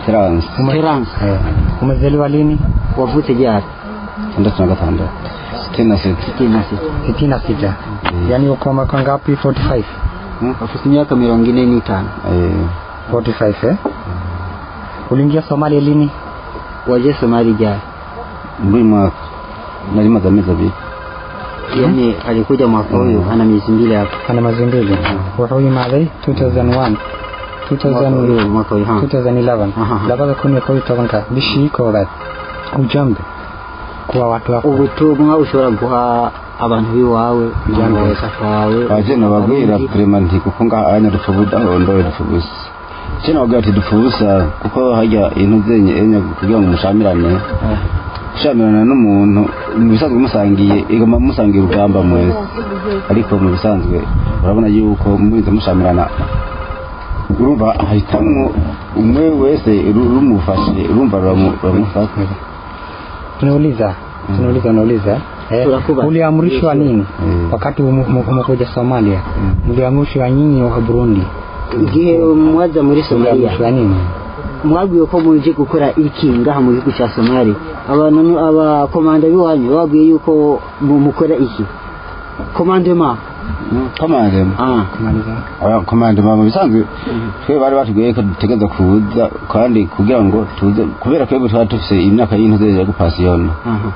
Terence Terence Eh, umezaliwa lini wavute jari tandatu na gatandatu sitini na sita sitini na sita sitini na sita yaani uko mwaka ngapi 45 afite imyaka mirongo ine n'itanu Eh, 45 eh? uliingia somalia lini waje somali jari muri uyu mwaka nari maze amezi abiri yani alikuja mwaka huyu ana miezi mbili hapa ana mazi mbili wuxuu yimaaday 2001 Mwaka huyu, mwaka huyu, ha. 2011 Aha. labada kun iyo kow iyo tobanka bishii koobaad ujambe kuwa watu wako ubutumwa ushobora guha abantu b'iwawe umufasha wawe aje nababwira prema nti kuko ngaha anya dupfa ubudaho ndoye dupfa ubusa icyo nababwira ati dupfa ubusa kuko hajya intu zenye enya kugira ngo mushamirane gushamirana n'umuntu mu bisanzwe musangiye igoma musangiye urugamba mwese ariko mu bisanzwe urabona yuko mubize mushamirana urumva hahitamwo umwe wese ru- rumufashe urumva ruramu- ruramufata tunauliza tunauliza unauliza eh, Tunakuba. uliamrishwa nini Mm. wakati umu- umu- umekuja somalia mliamrishwa nyinyi wa burundi igihe mwaza muri somaliya mliamrishwa nini mwabwiwe ko muje gukora iki ngaha mu gihugu cya somali abantu abakomanda b'iwanyu babwiye yuko mu- mukora iki komandema komandema ah kumaliza komandema mu bisanzwe twe bari batubwiye ko dutegereza kuza kandi kugira ngo tuze kubera twebwe twari dufise imyaka y'intuze ya gupasiyona aha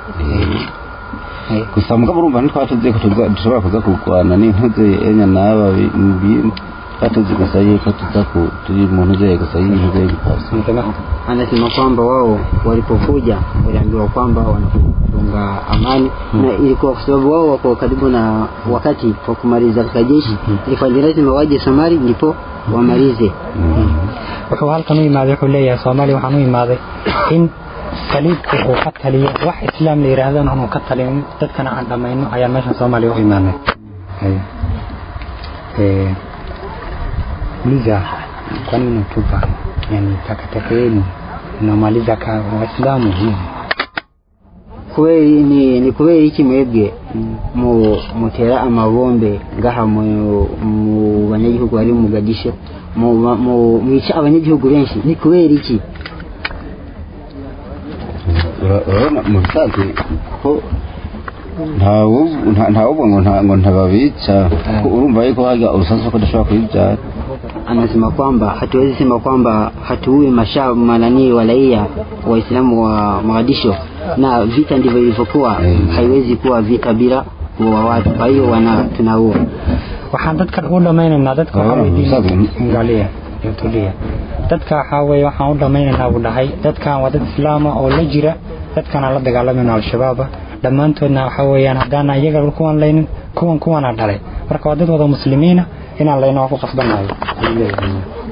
Eh, gusa mugabo urumva ntitwari tuzi ko tuza- dushobora kuza kurwana n'intuze enya n'aba bi- mu bintu twari tuzi gusa yuko tuza ku turi mu ntuze gusa y'intuze ya gupasiyona unasema anasema kwamba wao walipokuja waliambiwa kwamba wanafunga amani na ilikuwa kwa sababu wao wako karibu na wakati wa kumaliza katika jeshi ilikuwa ni lazima waje Somali ndipo wamalize wuxuu halkan u imaaday wuxuu leeyahay soomaaliya waxaan u imaaday in saliibku uu ka taliyo wax islaam la yidhaahdana aanu ka talin dadkana aan dhammayno ayaa meeshan soomaaliya u imaanay Haya. Eh, uliza kwani unatupa yani takataka yenu unamaliza ka waislamu hivi kubera ni, ni kubera iki mwebwe mu mutera amabombe ngaha mu, mu banyagihugu bari mu Mogadisho mu, mu mwica abanyagihugu benshi ni kubera iki Ura- urabona mu bisanzwe ko ntawuvuga ngo nta- ngo ntababica kuko urumva yuko hajya urusasu ko dushobora kubibyara anasema kwamba hatuwezi sema kwamba hatuue masha manani wa raia waislamu wa Mogadisho na vita ndivyo ilivyokuwa Mm. haiwezi kuwa vita bila kuua watu kwa hiyo wana tunaua waxaan dadkan u dhamaynaynaa dadka waxaa Ah, weydiin saas weyn. ngaliya iyo tuliya dadka waxaa weeye waxaan u dhamaynaynaa buu dhahay dadkan waa dad islaama oo la jira dadkanaan la dagaalamayno al-shabaaba dhammaantoodna waxaa weeyaan haddaan iyaga kuwan laynin kuwan kuwana dhalay marka waa dad wada muslimiina inaan layno waa ku qasbanayo ayuu leeyahay.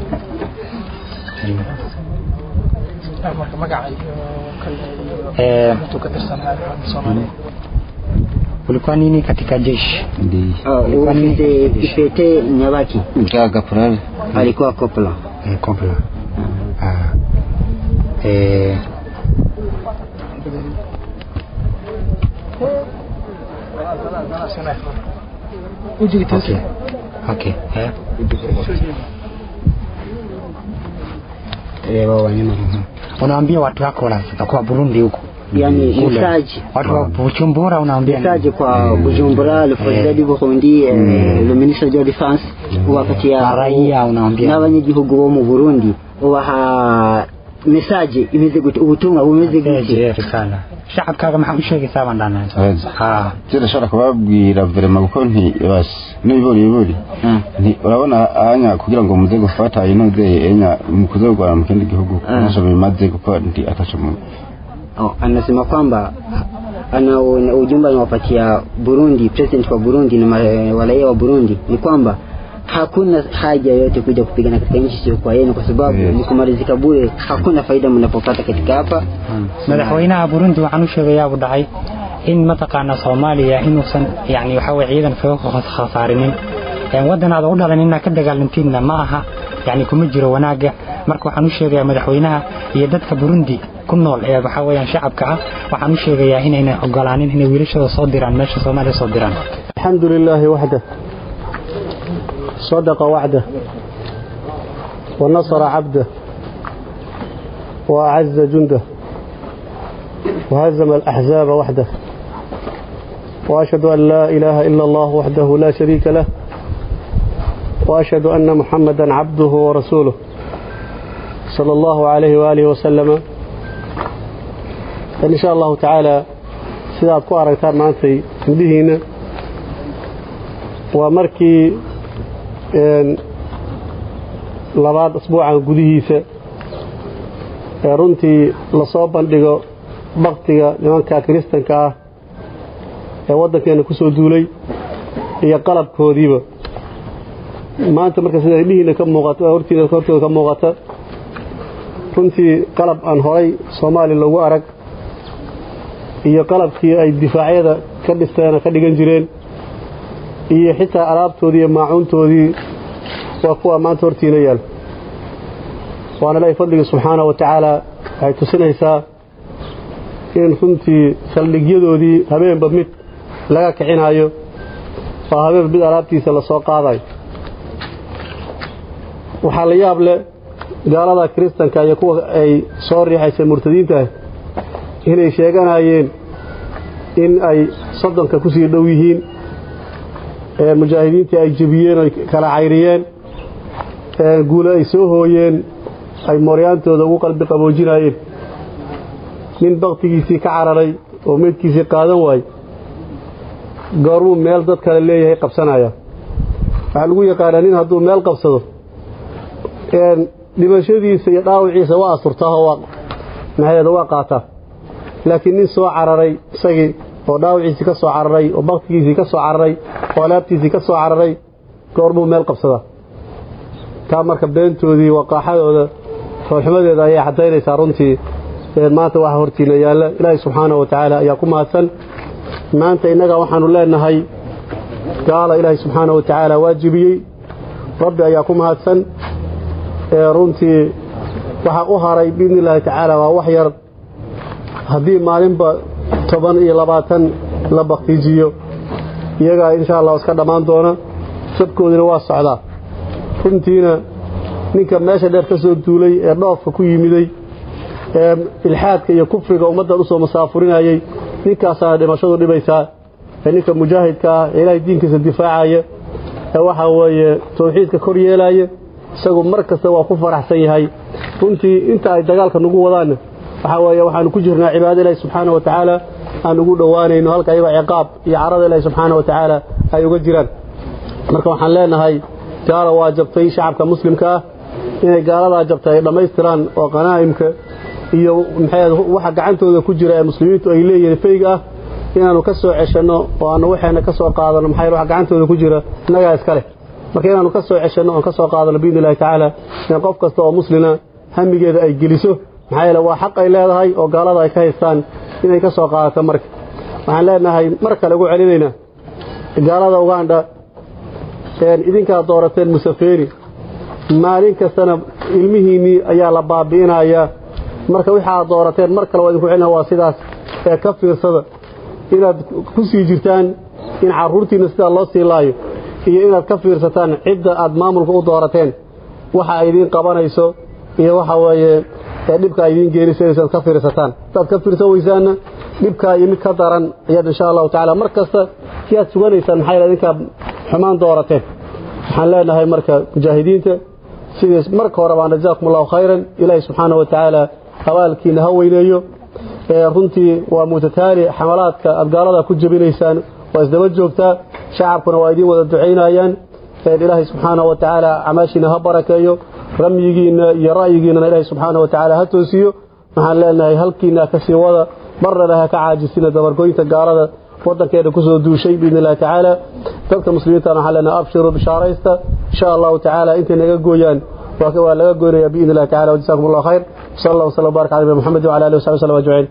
Eh, ulikuwa nini katika jeshi ndi ufite ipete nyabaki bwa gaporari alikuwa kopla Eh, compla. Ah. Eh, okay. Okay. Eh. reba wanyama Unaambia watu wako wanafika kwa Burundi huko. yani Kule. message Watu wa Bujumbura unaambia nini? message kwa Bujumbura le président du Burundi eh, le ministre de la défense wakati Na ya raia unaambia. n'abanyagihugu bo mu Burundi ubaha message imeze gute ubutumwa bumeze gute Message risala. Shacabkaaga maxaa u sheegaysaa baan dhahnay. Ah. turashobora kubabwira verema kuko ntibasi n'ibiburi iburi Ah. nti urabona anya kugira ngo muze gufata intuze enya mukuze kurwana mu kindi gihugu Ah. ntacyo bimaze kuko ndi ataco mu Oh, anasema kwamba ana una- ujumbe anawapatia Burundi, president wa Burundi na ma- wa raia wa Burundi ni kwamba hakuna haja yote kuja kupigana katika nchi sio kwa yenu, kwa sababu Yes. ni kumalizika bure. Hakuna faida mnapopata katika hapa. madaxweynaha burundi waxaan u sheegayaa buu dhahay in mataqaana soomaaliya inuusan yani waxa weye ciidan kaga khasaarinin Een, waddan aad u dhalan inaad ka dagaalantiinna ma aha yani kuma jiro wanaaga marka waxaan u sheegayaa madaxweynaha iyo dadka burundi ku nool ee waxa weeyaan shacabka ah waxaan u sheegayaa inayna ogolaanin inay wiilashooda soo diraan meesha soomaaliya soo diraan الحمد لله وحده صدق وعده ونصر عبده وأعز جنده وهزم الأحزاب وحده وأشهد أن لا إله إلا الله وحده لا شريك له وأشهد أن محمدا عبده ورسوله صلى الله عليه وآله وسلم إن شاء الله تعالى sidaad ku aragtaan maantay indhihiina waa markii labaad asbuucan gudihiisa ee runtii lasoo bandhigo baktiga nimanka kiristanka ah ee waddankeena ku soo duulay iyo qalabkoodiiba maanta marka sida indhihiina ka muuqato hortiida hortooda ka muuqata runtii qalab aan horay soomaaliya loogu arag iyo qalabkii ay difaacyada ka dhisteena ka dhigan jireen iyo xitaa alaabtoodii iyo maacuuntoodii waa kuwa maanta hortiina yaal waana ilaahay fadligii subxaana wa tacaala waxay tusinaysaa in runtii saldhigyadoodii habeenba mid laga kicinayo oo habeenba mid alaabtiisa lasoo qaadayo waxaa la yaab leh gaalada kiristanka iyo kuwa ay soo riixaysay murtadiintaah inay sheeganayeen in ay soddonka ku sii dhow yihiin mujaahidiintii ay jebiyeen oy kala cayriyeen guulo ay soo hooyeen ay mooryaantooda ugu qalbi qaboojinayeen nin baktigiisii ka cararay oo meydkiisii qaadan waayey goormuu meel dad kale leeyahay qabsanaya waxaa lagu yaqaanaa nin hadduu meel qabsado dhimashadiisa iyo dhaawiciisa waa asurtaahoo waa maxaheeda waa qaataa laakiin nin soo cararay isagii oo dhaawiciisii ka soo cararay oo baktigiisii ka soo cararay oo alaabtiisii ka soo cararay goormuu meel qabsadaa taa marka beentoodii waqaaxadooda foolxumadeeda ayay caddaynaysaa runtii maanta waxa hortiina yaalla ilaahay subxaanahu wa tacaala ayaa ku mahadsan maanta innaga waxaanu leenahay gaala ilaahay subxaanahu wa tacaala waajibiyey rabbi ayaa ku mahadsan runtii waxaa u haray biidni illaahi tacaala waa wax yar haddii maalinba toban iyo labaatan la baktiijiyo iyagaa insha allah iska dhammaan doona sabkoodina waa socdaa runtiina ninka meesha dheer ka soo duulay ee dhoofka ku yimiday ee ilxaadka iyo kufriga ummaddan usoo masaafurinayay ninkaasaana dhimashadu dhibaysaa ee ninka mujaahidka ah ee ilaahay diinkiisa difaacaya ee waxaa weeye tawxiidka kor yeelaya isagu mar kasta waa ku faraxsan yahay runtii inta ay dagaalka nagu wadaanna waxaa weeye waxaanu ku jirnaa cibaado ilaahi subxaana wa tacaala aan ugu dhowaanayno halka ayaga ciqaab iyo carada ilaahi subxaana wa tacaala ay uga jiraan marka waxaan leenahay gaala waa jabtay shacabka muslimka ah inay gaaladaa jabtay ay dhammaystiraan oo qanaa'imka iyo maxay waxa gacantooda ku jira ee muslimiintu ay leeyihiin fayga ah inaanu ka soo ceshanno oo aanu waxayna ka soo qaadano maxay waxa gacantooda ku jira innagaa iska leh marka inaanu ka soo ceshanno oon ka soo qaadano biidni illahi tacaala in qof kasta oo muslina hamigeeda ay geliso maxaa yeele waa xaq ay leedahay oo gaalada ay ka haystaan inay ka soo qaadato marka waxaan leenahay mar kale ugu celinaynaa gaalada ugandha idinkaa doorateen musafeeri maalin kastana ilmihiinnii ayaa la baabi'inayaa marka wixii aad doorateen mar kale waa idinku celina waa sidaas ee ka fiirsada inaad ku sii jirtaan in carruurtiinna sidaa loo sii laayo iyo inaad ka fiirsataan cidda aad maamulka u doorateen waxa ay idiin qabanayso iyo waxa weeye ee dhibka ay idiin geenisayso inaad ka fiirsataan haddaad ka fiirsan weysaanna dhibkaa iyo mid ka daran ayaad insha allahu tacaala mar kasta siyaad suganaysaan maxaa yeele idinkaa xumaan doorateen waxaan leenahay marka mujaahidiinta sidiis marka hore baan jazaakum allahu khayran ilaahi subxaanahu wa tacaala abaalkiina ha weyneeyo runtii waa mutataali xamalaadka aad gaalada ku jebinaysaan waa isdaba joogtaa shacabkuna waa idiin wada ducaynayaan ilaahay subxaanahu wa tacaala camaashiina ha barakeeyo ramyigiinna iyo ra'yigiinana ilaahay subxaanahu wa tacaala ha toosiyo waxaan leenahay halkiina ka sii wada marnaba ha ka caajisina dabargoynta gaalada waddankeena kusoo duushay biidni illahi tacaala dadka muslimiintana waxaan leenahay abshiruu bishaaraysta insha allahu tacaala intay naga gooyaan waa laga goynaya biidni illahi tacala wajazakum allah khayr sal allah wasala barak cala nabi maxamed wala alihi wasaxbi wasallam ajmaciin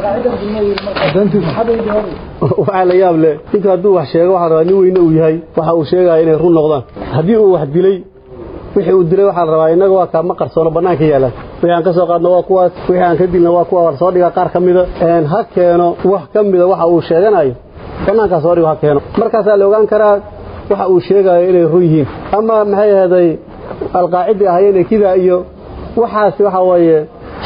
waxaa la yaab leh ninka hadduu wax sheego waxaa rabaa nin weyne uu yahay waxa uu sheegaya inay run noqdaan haddii uu wax dilay wixii uu dilay waxaa la rabaa innaga waa kaa ma qarsoono bannaanka yaalaan wixii aan ka soo qaadno waa kuwaas wixii aan ka dilna waa kuwa soo dhiga qaar ka mida ha keeno wax ka mida waxa uu sheeganayo bannaankaa soo dhigo ha keeno markaasaa la ogaan karaa waxa uu sheegayo inay run yihiin ama maxay ahaday alqaacidii ahayeen kidaa iyo waxaasi waxa weeye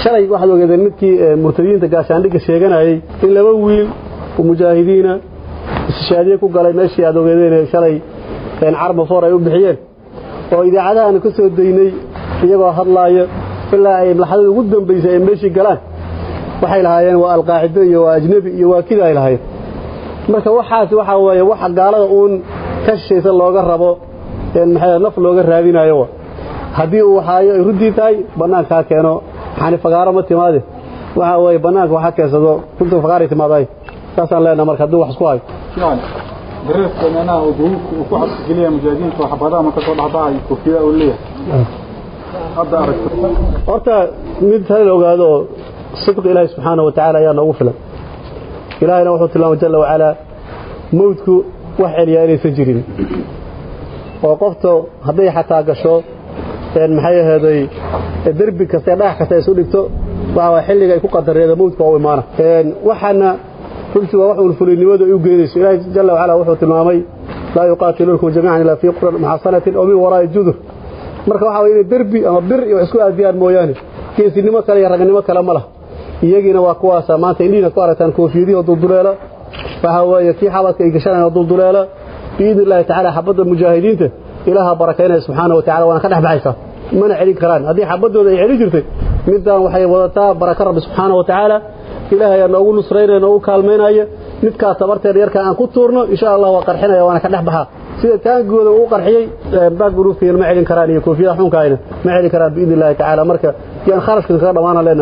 shalay waxaad ogeedeen midkii murtadiyiinta gaashaandhigga sheeganayay in laba wiil oo mujaahidiina istishaadiye ku galay meeshii aad ogeedeen shalay carmafoor ay u bixiyeen oo idaacadahan ka soo daynay iyagoo hadlaaya ilaa ay laxdada ugu dambaysay ay meeshii galaan waxay lahaayeen waa alqaacido iyo waa ajnabi iyo waa kida ay lahaayeen marka waxaas waxaa weeye waxa gaalada uun ka shishaysa looga rabo maxay naf looga raadinayo haddii uu waxaayo ay ruddii tahay bannaankaa keeno maxaani fagaaro ma timaade waxaa weeye bannaanka waxaa keensado runta fagaaray timaaday saasaan leenaha marka hadduu wax isku hayo dareeska meelaha uu duruubka uu ku xabsigeliya mujaahidiinta waxbadaha marka soo dhaxbahay koofiyada uu leeyahay hadda aragto horta mid hal ogaado oo sidq ilaahay subxaanahu watacaala ayaa noogu filan ilaahayna wuxuu tilmaamay jalla wacalaa mawdku wax celiyaa inaysan jirin oo qofta hadday xataa gasho maxay aheeday derbi kasta dhagax kasta isu dhigto waxa xilliga ay ku qadareeda mawdka waa u imaana waxaana runtii waa wax uun fulinimadu ay u geynayso ilaahay jalla wacala wuxuu tilmaamay laa yuqaatiluunakum jamiican ilaa fii quran muxasanatin oo min waraa'i judur marka waxa weye inay derbi ama bir iyo wax isku aadiyaan mooyaane geesinimo kale iyo ragnimo kale ma lah iyagiina waa kuwaasa maanta indhihiina ku aragtaan koofiyadihi oo dulduleela waxa weeye kii xabadka ay gashanayaan oo dulduleela biidni illaahi tacaala xabadda mujaahidiinta ilaaha barakaynaya subxaana wa tacala waana ka dhex baxaysaa mana celin karaan haddii xabaddooda ay celin jirtay middan waxay wadataa baraka rabbi subxaana wa tacaala ilaahay ayaa noogu nusraynaya noogu kaalmaynaya midkaas tabarteeda yarka aan ku tuurno insha allah waa qarxinaya waana ka dhex baxaa sida taangooda uu qarxiyey baag guruuftiina ma celin karaan iyo koofiyada xunkaayna ma celin karaan biidni illaahi tacaala marka yaan kharashkan kaga dhammaana leenahay